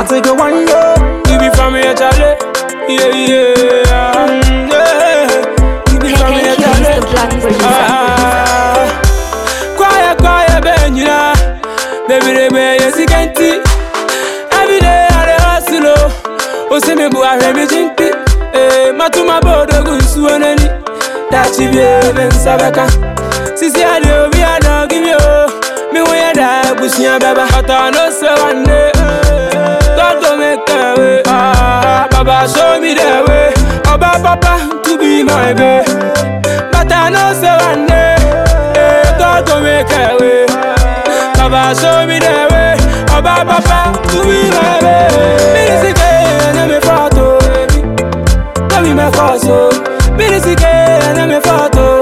I take it one day. You be from here, Charlie. Yeah, yeah. Mm, yeah. You be Hey, from hey, here, Q, Charlie. Mr. Black producer. Ah, quiet, quiet, Benjina. Baby, they may yes, you can see. Every day I dey hustle, oh. Oh, see me, boy, I hear me jinky. Eh, matuma bodo gunsu onani. Dachi bie ben sabaka. Sisi ade obi ana give me oh. Me we da busia baba. But I know say one day. God go make a way. Ah, Baba show me the way. Oba Papa to be my babe. But I know say one day. eh, God go make a way. Baba show me the way. Oba Papa to be my babe. Minisike na me photo. No be my cause oh. Minisike na me photo.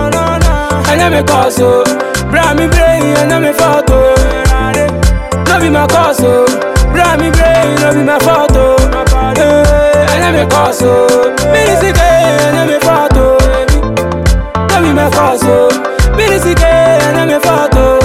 Na me cause oh. Bra me brain na me photo. No be my cause oh. Bra me brain no be my photo. Eh, Na me cause oh. Minisike na me photo. No be my cause oh. Minisike na me photo.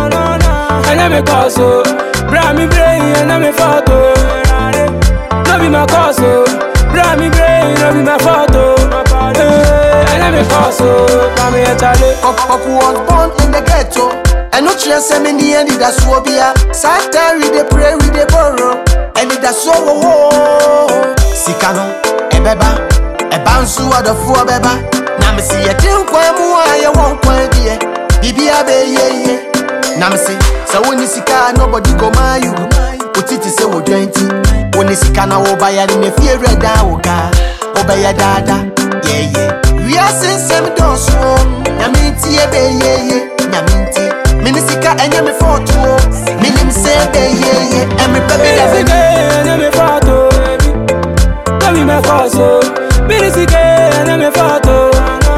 Na me cause oh. Bra me brain na me photo. No be my cause oh. Bra me brain no be my photo. Eh, Na me cause oh. Bra me a chale. Oku was born in the ghetto. And no chance send me the end that's what be a Satan we dey pray we dey borrow. And it that's so oh, oh. Sikano, ebeba, eba nsu adofo beba. Na me see a tin kwan mu a ye won kwan die. Bibia be ye ye. Na me see, so when you sika nobody go my you. Otiti se wo dwenti. When you sika na wo ba ya ne fie reda wo ka. Wo ba ya dada. Yeah yeah. We are sensem doso. Na me tie be ye ye. Na me tie. Mini sika enye me foto. Minim se be ye ye. Emi pe be da be. Minisike na me photo. No be my cause oh. Minisike na me photo.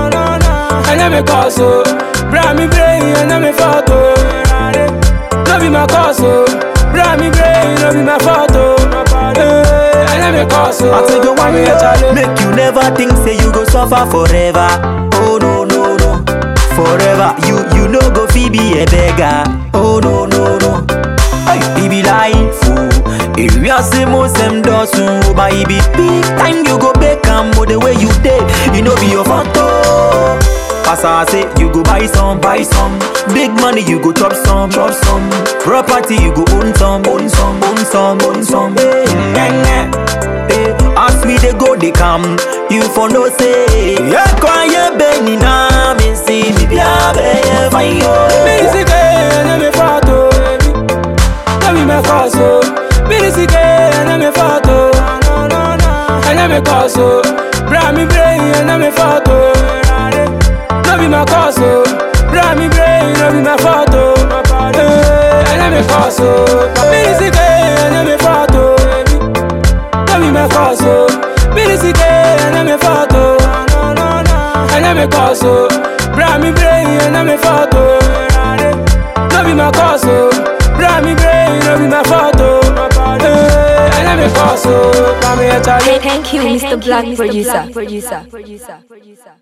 Na me cause oh. Bra me brain na me photo. No be my cause oh. Bra me brain no be my photo. Eh, Na me cause oh. I take it one Me a chale. day. Make you never think say you go suffer forever. Oh no no no. Forever you you no go fi be a beggar. Oh no no no. Hey, it be life. Oh. If you are say most them does so, but it be big time you go back and the way you did, you know be your photo. As I say, you go buy some, buy some. Big money, you go chop some, chop some. Property, you go own some, own some, own some, own some. Hey, yeah, yeah. Hey, as we they go, they come. You for no say, yeah, quiet, Benny, na me see me be a be fine yo. Minisike na me photo. No be my cause oh. Minisike na me photo. Na me cause oh. Bra me brain na me photo. No be my cause oh. Bra me brain no be my photo. Eh, Na me cause oh. Minisike na me photo. No be my cause oh. Minisike na me photo. Na me cause oh. Bra me brain na me photo. No be my cause oh. Bra me brain no be my photo. Eh, Na me cause oh. Bra me a chale. Thank you, Mr. Black producer.